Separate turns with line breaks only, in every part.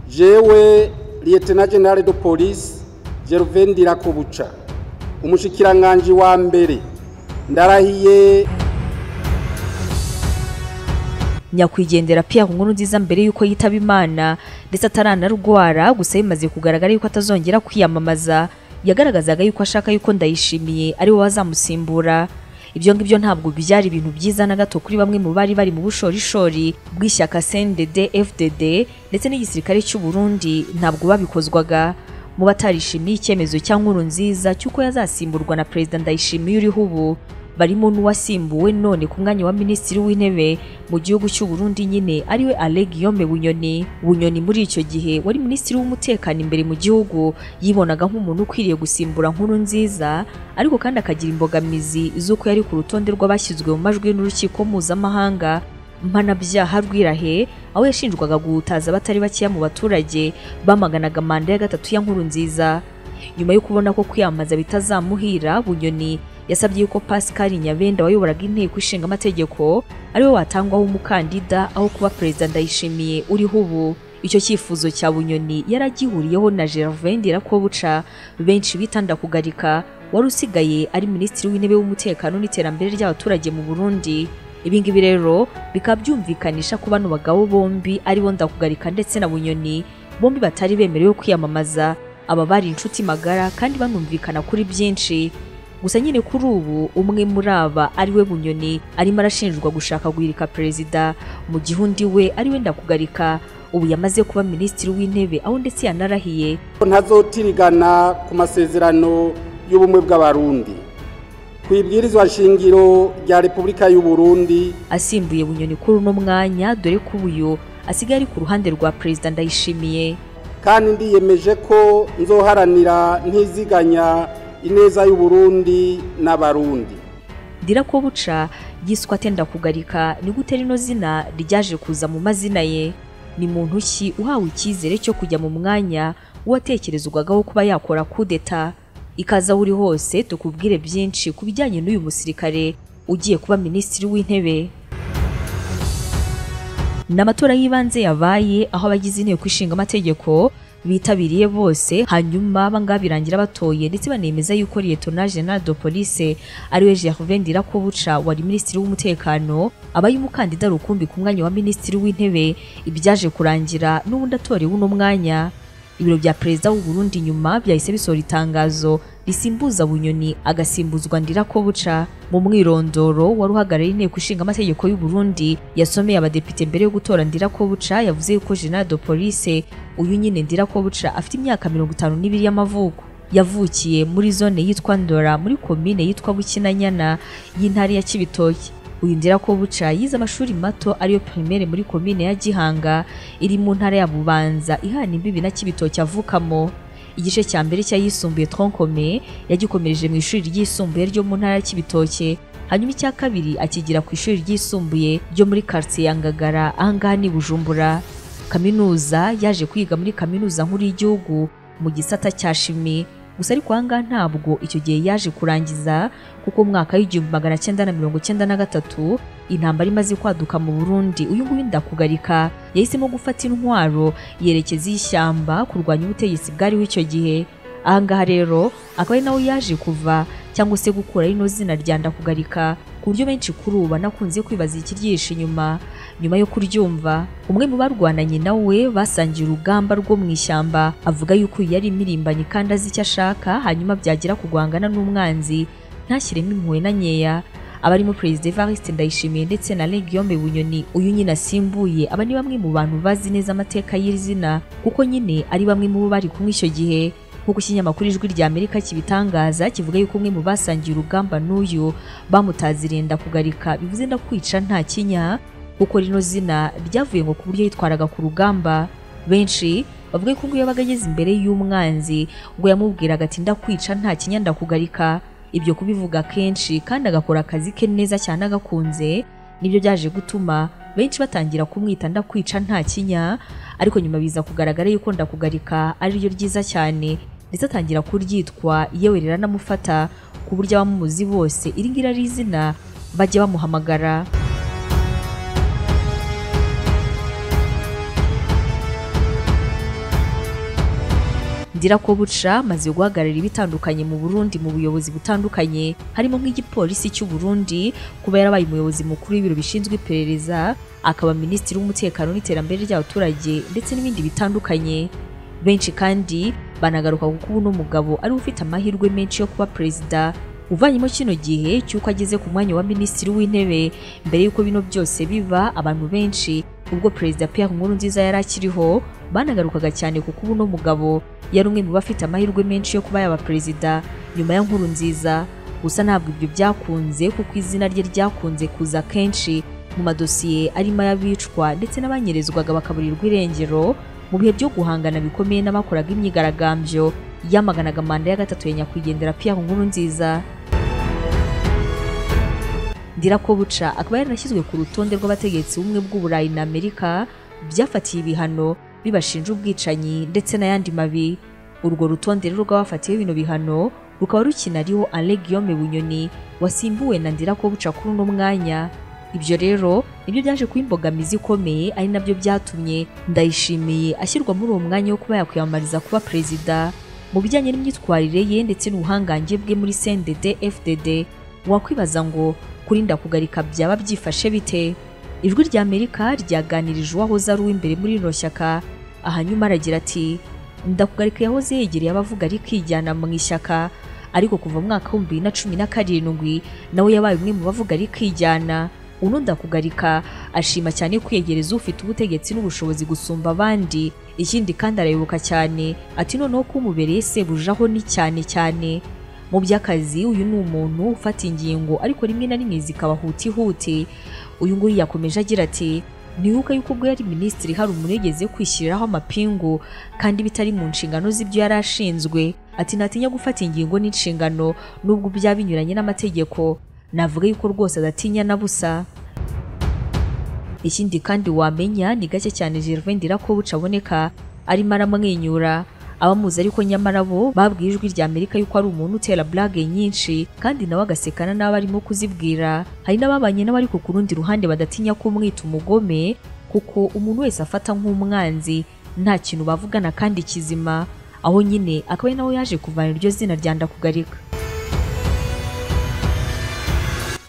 jewe liyetena generale de polisi gervain dirakobuca umushikiranganji wa mbere ndarahiye
nyakwigendera Pierre Nkurunziza mbere yuko yitaba Imana ndetse ataranarwara gusa bimaze kugaragara yuko atazongera kwiyamamaza yagaragazaga yuko ashaka yuko ndayishimiye ari we wazamusimbura ibyo ngibyo ntabwo byari ibintu byiza na gato kuri bamwe mu bari bari mu bushorishori bw'ishyaka CNDD FDD ndetse n'igisirikare cy'u Burundi ntabwo babikozwaga mu batarishimiye icyemezo cya Nkurunziza cy'uko yazasimburwa na Perezida Ndayishimiye uriho ubu barimo n'uwasimbuwe none ku mwanya wa minisitiri w'intebe mu gihugu cy'u Burundi nyine ariwe Ale Guillaume Bunyoni Bunyoni muri icyo gihe wari minisitiri w'umutekano imbere mu gihugu yibonaga nk'umuntu ukwiriye gusimbura nkuru nziza ariko kandi akagira imbogamizi z'uko yari ku rutonde rw'abashyizwe mu majwi n'urukiko mpuzamahanga mpanabyaha rwirahe aho yashinjwaga guhutaza abatari bakeya mu baturage bamaganaga manda ya gatatu ya nkuru nziza nyuma yo kubona ko kwiyamamaza bitazamuhira bunyoni yasabye yuko pascal nyabenda wayoboraga inteko ishinga amategeko ariwe watangwaho umukandida aho kuba perezida ndayishimiye uriho ubu icyo cyifuzo cya bunyoni yaragihuriyeho na gervain dirakobuca benshi bitanda kugarika wari usigaye ari minisitiri w'intebe w'umutekano n'iterambere ry'abaturage mu burundi ibingibi rero bikaba byumvikanisha ko bano bagabo bombi aribo ndakugarika ndetse na bunyoni bombi batari bemerewe kwiyamamaza aba bari inshuti magara kandi banumvikana kuri byinshi gusa nyine kuri ubu umwe muri aba ariwe bunyoni arimo arashinjwa gushaka guhirika perezida mu gihe undi we ariwe ndakugarika ubu yamaze kuba minisitiri w'intebe aho ndetse yanarahiye
ntazotirigana ku masezerano y'ubumwe bw'abarundi ku ibwirizwa nshingiro rya repubulika y'u Burundi
asimbuye bunyoni kuri uno mwanya dore ko uyu asigaye ari ku ruhande rwa perezida ndayishimiye
kandi ndiyemeje ko nzoharanira ntiziganya ineza y'u Burundi n'abarundi
dirakobuca yiswe atenda kugarika ni gute rino zina ryaje kuza mu mazina ye ni muntu ki uhawe icyizere cyo kujya mu mwanya w'uwatekerezwagaho kuba yakora kudeta ikaza aho uri hose tukubwire byinshi ku bijyanye n'uyu musirikare ugiye kuba minisitiri w'intebe ni amatora y'ibanze yabaye aho abagize inteko ishinga amategeko bitabiriye bose hanyuma bangaba birangira batoye ndetse banemeza yuko liyetona general de police ariwe gervain dirakobuca wari minisitiri w'umutekano abaye umukandida rukumbi ku mwanya wa minisitiri w'intebe ibyaje kurangira n'ubundi atorewe uno mwanya ibiro bya perezida w'u Burundi nyuma byahise bisohora itangazo risimbuza bunyoni agasimbuzwa ndirakobuca mu mwirondoro wari uhagarariye inteko ishinga amategeko y'u Burundi yasomeye abadepite mbere yo gutora ndirakobuca yavuze yuko general de police uyu nyine ndirakobuca afite imyaka mirongo itanu n'ibiri y'amavuko yavukiye muri zone yitwa ndora muri komine yitwa bukinanyana y'intara ya kibitoki uyu ndirakobuca yize amashuri mato ariyo primaire muri komine ya gihanga iri mu ntara ya bubanza ihana imbibi na kibitoki avukamo igice cya mbere cy'ayisumbuye tronkome yagikomereje mu ishuri ryisumbuye ryo mu ntara ya kibitoke hanyuma icya kabiri akigira ku ishuri ryisumbuye ryo muri quartier ya ngagara ahangaha ni bujumbura kaminuza yaje kwiga muri kaminuza nkuru y'igihugu mu gisata cya shimi gusa ariko ahangaha ntabwo icyo gihe yaje kurangiza kuko umwaka w'igihumbi magana cyenda na mirongo cyenda na gatatu intambara imaze kwaduka mu burundi uyu nguyu ndakugarika yahisemo gufata intwaro yerekeza ishyamba kurwanya ubutegetsi bwariho icyo gihe ahangaha rero akaba ari nawe yaje kuva cyangwa se gukura rino zina rya ndakugarika ku buryo benshi kuri ubu banakunze kwibaza ikiryihishe inyuma nyuma yo kuryumva umwe mu barwananye nawe basangiye urugamba rwo mu ishyamba avuga yuko yari imirimbanyi kandi azi icyo ashaka hanyuma byagira kugwangana n'umwanzi ntashyiremo impuhwe na nkeya abarimo perezida evariste ndayishimiye ndetse na legiombe bunyoni uyu nyine asimbuye aba ni bamwe mu bantu bazi neza amateka y'iri zina kuko nyine ari bamwe mu bo bari kumwe icyo gihe nk'uko ikinyamakuru ijwi rya amerika kibitangaza kivuga yuko umwe mu basangiye urugamba n'uyu bamutaziriye ndakugarika bivuze ndakwica nta kinya kuko rino zina ryavuye ngo ku buryo yitwaraga ku rugamba benshi bavuga ko ngo yabaga ageze imbere y'umwanzi ngo yamubwiraga ati ndakwica nta kinya ndakugarika ibyo kubivuga kenshi kandi agakora akazi ke neza cyane agakunze nibyo byaje gutuma benshi batangira kumwita ndakwica nta kinya ariko nyuma biza kugaragara yuko ndakugarika ariryo ryiza cyane ndetse atangira kuryitwa yewe riranamufata ku buryo abamuzi bose iri ngiri ari izina bajya bamuhamagara ndirakobuca maze guhagararira ibitandukanye mu burundi mu buyobozi butandukanye harimo nk'igipolisi cy'u burundi kuba yarabaye umuyobozi mukuru w'ibiro bishinzwe iperereza akaba minisitiri w'umutekano n'iterambere ry'abaturage ndetse n'ibindi bitandukanye benshi kandi banagaruka kuko ubu n'umugabo ari we ufite amahirwe menshi yo kuba perezida uvanyemo kino gihe cy'uko ageze ku mwanya wa minisitiri w'intebe mbere y'uko bino byose biba abantu benshi ubwo perezida Pierre Nkurunziza yari akiriho banagarukaga cyane kuko ubu n'umugabo yari umwe mu bafite amahirwe menshi yo kuba yaba perezida nyuma ya Nkurunziza gusa ntabwo ibyo byakunze kuko izina rye ryakunze kuza kenshi mu madosiye arimo ay'abicwa ndetse n'abanyerezwaga bakaburirwa irengero mu bihe byo guhangana bikomeye n'abakoraga imyigaragambyo yamaganaga manda ya gatatu ya nyakwigendera Pierre Nkurunziza Ndirakobuca akaba yaranashyizwe ku rutonde rw'abategetsi bumwe bw'uburayi na Amerika byafatiye ibihano bibashinja ubwicanyi ndetse n'ayandi mabi urwo rutonde rero rw'abafatiyeho bino bihano rukaba rukinariho Alain Guillaume Bunyoni wasimbuwe na Ndirakobuca kuri uno mwanya ibyo rero nibyo byaje kuba imbogamizi ikomeye ari nabyo byatumye ndayishimiye ashyirwa muri uwo mwanya wo kuba yakwiyamamariza kuba perezida mu bijyanye n'imyitwarire ye ndetse n'ubuhangange bwe muri CNDD FDD wakwibaza ngo kurinda kugarika byaba byifashe bite ijwi rya Amerika ryaganirije uwahoze ari uw'imbere muri rino shyaka ahanyuma aragira ati ndakugarika yahoze yegereye abavuga rikijyana mu ishyaka ariko kuva mu mwaka w'ibihumbi bibiri na cumi na karindwi nawe yabaye umwe mu bavuga rikijyana uno ndakugarika ashima cyane kwiyegereza ufite ubutegetsi n'ubushobozi gusumba abandi ikindi kandi arayoboka cyane ati noneho ko umubereye sebujaho ni cyane cyane mu by'akazi uyu ni umuntu ufata ingingo ariko rimwe na rimwe zikaba hutihuti uyu nguyu yakomeje agira ati ntibuka yuko ubwo yari minisitiri hari umuntu yigeze kwishyiriraho amapingu kandi bitari mu nshingano z'ibyo yari ashinzwe ati ntatinya gufata ingingo n'inshingano nubwo byaba binyuranye n'amategeko navuga yuko rwose adatinya na busa ikindi kandi wamenya ni gake cyane Gervain Ndirakobuca aboneka arimo aramwenyura abamuzi ariko nyamara bo babwiye ijwi rya Amerika yuko ari umuntu utera blague nyinshi kandi nawe agasekana n'abo arimo kuzibwira hari n'ababanye nawe ariko ku rundi ruhande badatinya kumwita umugome kuko umuntu wese afata nk'umwanzi nta kintu bavugana kandi kizima aho nyine akaba ari nawe yaje kuvana iryo zina rya Ndakugarika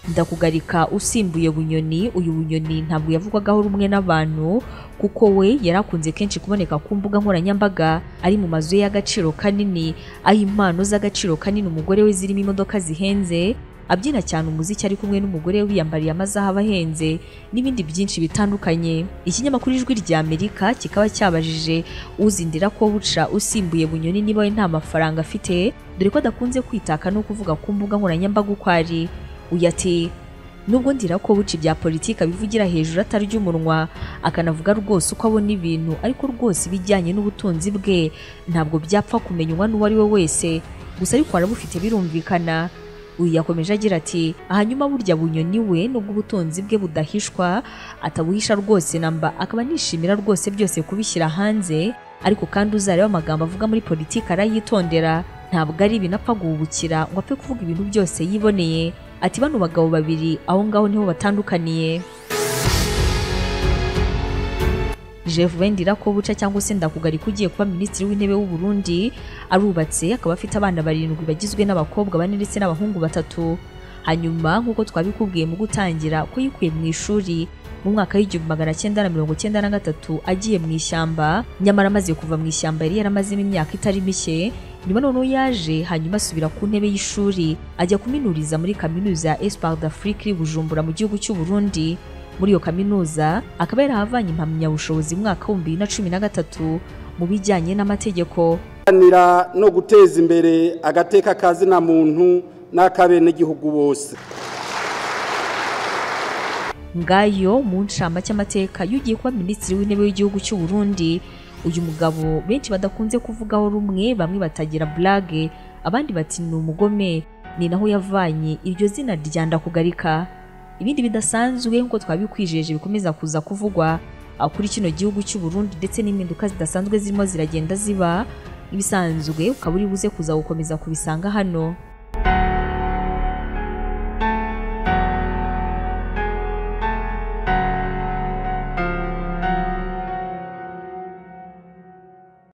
ndakugarika usimbuye bunyoni uyu bunyoni ntabwo yavugwagaho rumwe n'abantu kuko we yari akunze kenshi kuboneka ku mbuga nkoranyambaga ari mu mazu ye y'agaciro kanini aho impano z'agaciro kanini umugore we zirimo imodoka zihenze abyina cyane umuziki ari kumwe n'umugore we wiyambariye amazahabu ahenze n'ibindi byinshi bitandukanye ikinyamakuru ijwi rya amerika kikaba cyabajije uzindira ko buca usimbuye bunyoni niba we nta mafaranga afite dore ko adakunze kwitaka no kuvuga ku mbuga nkoranyambaga uko ari uyu ati nubwo ko buca ibya politiki abivugira hejuru atarya umunwa akanavuga rwose uko abona ibintu ariko rwose ibijyanye n'ubutunzi bwe ntabwo byapfa kumenywa n'uwo ari we wese gusa ariko arabufite birumvikana uyu yakomeje agira ati ahanyuma burya bunyoni we nubwo ubutunzi bwe budahishwa atabuhisha rwose namba akaba anishimira rwose byose kubishyira hanze ariko kandi uzareba amagambo avuga muri politiki arayitondera ntabwo ari ibintu apfa guhubukira ngo apfe kuvuga ibintu byose yiboneye ati bano bagabo babiri aho ngaho niho batandukaniye Gervain Ndirakobuca cyangwa se Ndakugarika ugiye kuba minisitiri w'intebe w'u Burundi arubatse akaba afite abana barindwi bagizwe n'abakobwa bane ndetse n'abahungu batatu hanyuma nk'uko twabikubwiye mu gutangira ko yikuye mu ishuri mu mwaka w'igihumbi magana cyenda na mirongo cyenda na gatatu agiye mu ishyamba nyamara amaze kuva mu ishyamba yari yaramazemo imyaka itari mike nyuma noneho yaje hanyuma asubira ku ntebe y'ishuri ajya kuminuriza muri kaminuza ya Espoir d'Afrique iri Bujumbura mu gihugu cy'u Burundi muri iyo kaminuza akaba yarahavanye impamyabushobozi mu mwaka w'ibihumbi bibiri na cumi na gatatu mu bijyanye n'amategeko
guharanira no guteza imbere agateka kazina muntu n'ak'abenegihugu bose
ngayo mu ncama cy'amateka y'ugiye kuba minisitiri w'intebe w'igihugu cy'u Burundi uyu mugabo benshi badakunze kuvugaho rumwe bamwe batagira blague abandi bati ni umugome ni naho yavanye iryo zina rya ndakugarika ibindi bidasanzwe nk'uko twabikwijeje bikomeza kuza kuvugwa kuri kino gihugu cy'u Burundi ndetse n'impinduka zidasanzwe zirimo ziragenda ziba ibisanzwe ukaba uri buze kuza gukomeza kubisanga hano